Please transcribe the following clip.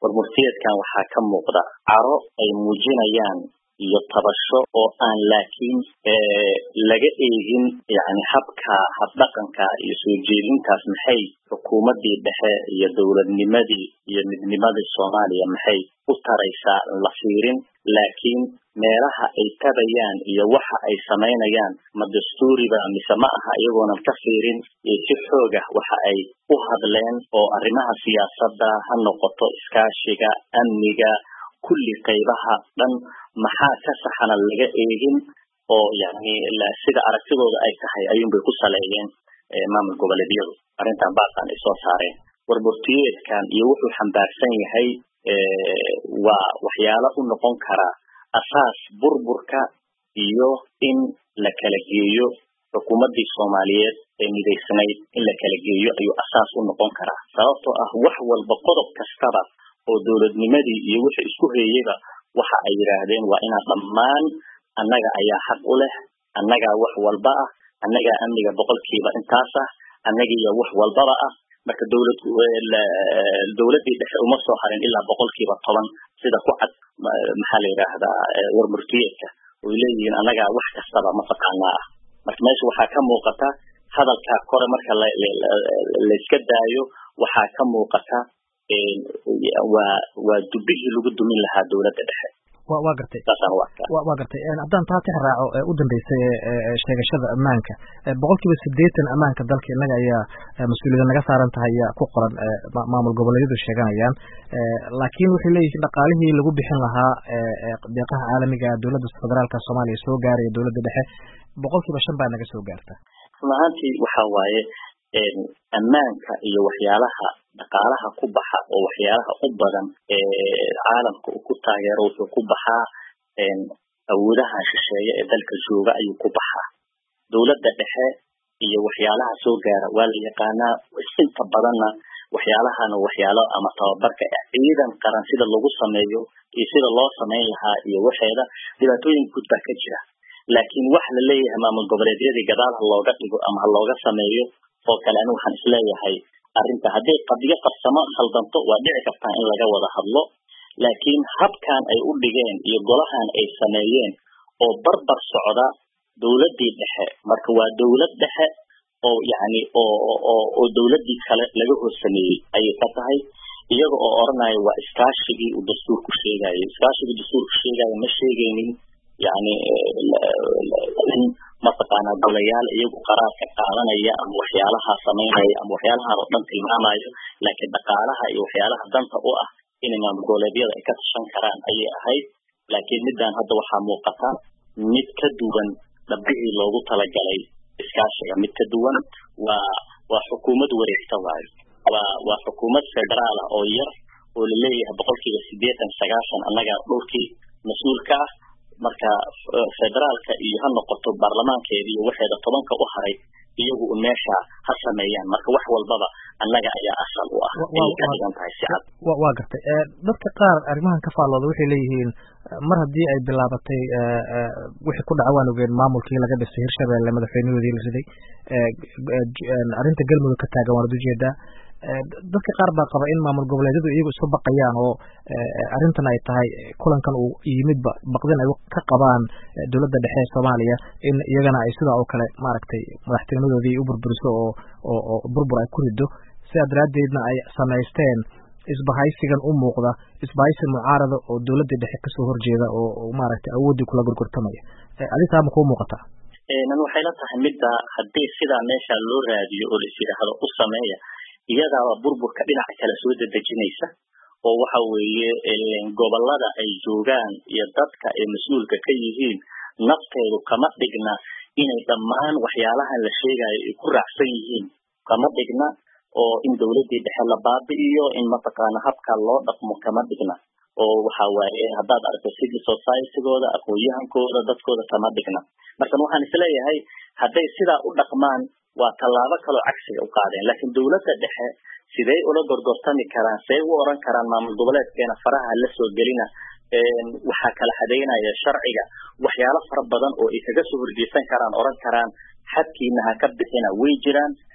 warmurtiyeedkan waxaa ka muuqda caro ay muujinayaan iyo tabasho oo aan laakiin laga eegin yani habka habdhaqanka iyo soo jeedintaas maxay xukuumadii dhexe iyo dowladnimadii iyo midnimadii soomaaliya maxay u taraysaa la fiirin laakiin meelaha ay tabayaan iyo waxa ay samaynayaan ma dastuuriba mise ma aha iyagoonan ka fiirin si xoog ah waxa ay u hadleen oo arrimaha siyaasadda ha noqoto iskaashiga amniga kulli qaybaha dhan maxaa ka saxana laga eegin oo yani sida aragtidooda ay tahay ayuunbay ku saleeyeen maamul goboleedyadu arrintan baaqan ay soo saareen warburtiyeedkan iyo wuxuu xambaarsan yahay waa waxyaalo u noqon kara asaas burburka iyo in la kala geeyo xukuumaddii soomaaliyeed ee midaysnayd in la kala geeyo ayuu asaas u noqon karaa sababtoo ah wax walba qodob kastaba oo dowladnimadii iyo wixii isku heeyeyba waxa ay yidhaahdeen waa inaa dhammaan annaga ayaa xaq u leh annagaa wax walba ah annagaa amniga boqolkiiba intaas ah annagiiyo wax walbaba ah marka dowlad dowladdii dhexe uma soo harin ilaa boqolkiiba toban sida ku cad maxaa la yidhaahdaa warmurtiyeedka oy leeyihiin annagaa wax kastaba mataqaanaa ah marka meesha waxaa ka muuqata hadalkaa kore marka layska daayo waxaa ka muuqata waa waa dubihii lagu dumin lahaa dowladda dhexe wa wa gartay wa gartay haddaan taa tix raaco u dambeysay sheegashada ammaanka boqol kiiba sideetan ammaanka dalka innaga ayaa mas-uuliyada naga saaran tahay ayaa ku qoran maamul goboleedyadu sheeganayaan laakiin waxay leeyihiin dhaqaalihii lagu bixin lahaa deeqaha caalamiga dowladda federaalka soomaaliya soo gaaraya dowladda dhexe boqol kiiba shan baa naga soo gaarta run ahaantii waxa waaye ammaanka iyo waxyaalaha dhaqaalaha ku baxa oo waxyaalaha u badan caalamka uu ku taageero wuxuu ku baxaa awoodaha shisheeye ee dalka jooga ayuu ku baxaa dowladda dhexe iyo waxyaalaha soo gaara waa la yaqaanaa inta badanna waxyaalahana waxyaalo ama tababarka ciidan qaran sida lagu sameeyo iyo sida loo samayn lahaa iyo waxeeda dhibaatooyin guud baa ka jira laakiin wax la leeyahay maamul goboleedyadii gadaal ha looga dhigo ama ha looga sameeyo oo kale ani waxaan isleeyahay arrinta hadday qadiyo qabsamo khaldanto waa dhici kartaa in laga wada hadlo laakiin habkan ay u dhigeen iyo golahan ay sameeyeen oo barbar socda dowladdii dhexe marka waa dowlad dhexe oo yani oo oo oo dowladdii kale laga hoos sameeyey ayay ka tahay iyaga oo oranaya waa iskaashigii uu dastuurku sheegayo iskaashigii dastuurku sheegayo ma sheegaynin yani in mataqaanaa golayaal iyagu qaraarka qaadanaya ama waxyaalaha samaynaya ama waxyaalahan oo dhan tilmaamayo laakiin dhaqaalaha iyo waxyaalaha danta u ah inay maamul goboleedyada ay ka tashan karaan ayay ahayd laakiin middan hadda waxaa muuqata mid ka duwan dhabbihii loogu talagalay iskaashiga mid ka duwan waa waa xukuumad wareegta waayo waa waa xukuumad federaal ah oo yar oo laleeyahay boqolkiiba sideetan sagaashan annagaa dhulkii mas-uulka ah marka federaalka iyo ha noqoto baarlamaankeeda iyo waxeeda tobanka u haray iyagu un meesha ha sameeyaan marka wax walbaba annaga ayaa asal u ah ayay ka dhigan tahay si cad waa gartay dadka qaar arrimahan ka faallooda waxay leeyihiin mar haddii ay bilaabatay wixii ku dhaca waan ogeen maamulkii laga dhisay hirshabelle madaxweynahoodii la riday arrinta galmudug ka taagan waanad ujeedaa dadka qaar baa qaba in maamul goboleedyadu iyagu isu baqayaan oo arrintan ay tahay kulankan uu yimidba baqdin ay ka qabaan dowladda dhexe ee soomaaliya in iyagana ay sidaa oo kale maaragtay madaxtinimadoodii u burburiso oo oo oo burbur ay ku rido sidaa daraaddeedna ay samaysteen isbahaysigan u muuqda isbahaysi mucaarada oo dowladda dhexe kasoo horjeeda oo maaragtay awooddii kula gorgortamaya aditaa ma kuu muuqataa nan waxay la tahay midda haddii sidaa meesha loo raadiyo oo lais yidhaahdo u sameeya iyadaaba burburka dhinaca kale soo dedejinaysa oo waxa weeye gobolada ay joogaan iyo dadka ay mas-uulka ka yihiin nafteedu kama dhigna inay dhammaan waxyaalahan la sheegayo ay ku raacsan yihiin kama dhigna oo in dowladdii dhexe la baabi'iyo in mataqaana habka loo dhaqmo kama dhigna oo waxa waaye haddaad aragto civil societygooda aqoon-yahankooda dadkooda kama dhigna markan waxaan isleeyahay hadday sidaa u dhaqmaan waa tallaabo kaloo cagsiga u qaadeen laakiin dowladda dhexe sidey ula gorgortami karaan say u oran karaan maamul goboleedkeena faraha la soo gelina waxaa kala xadeynaya sharciga waxyaalo fara badan oo ay kaga soo horjeesan karaan oran karaan xadkiina ha ka bixina way jiraan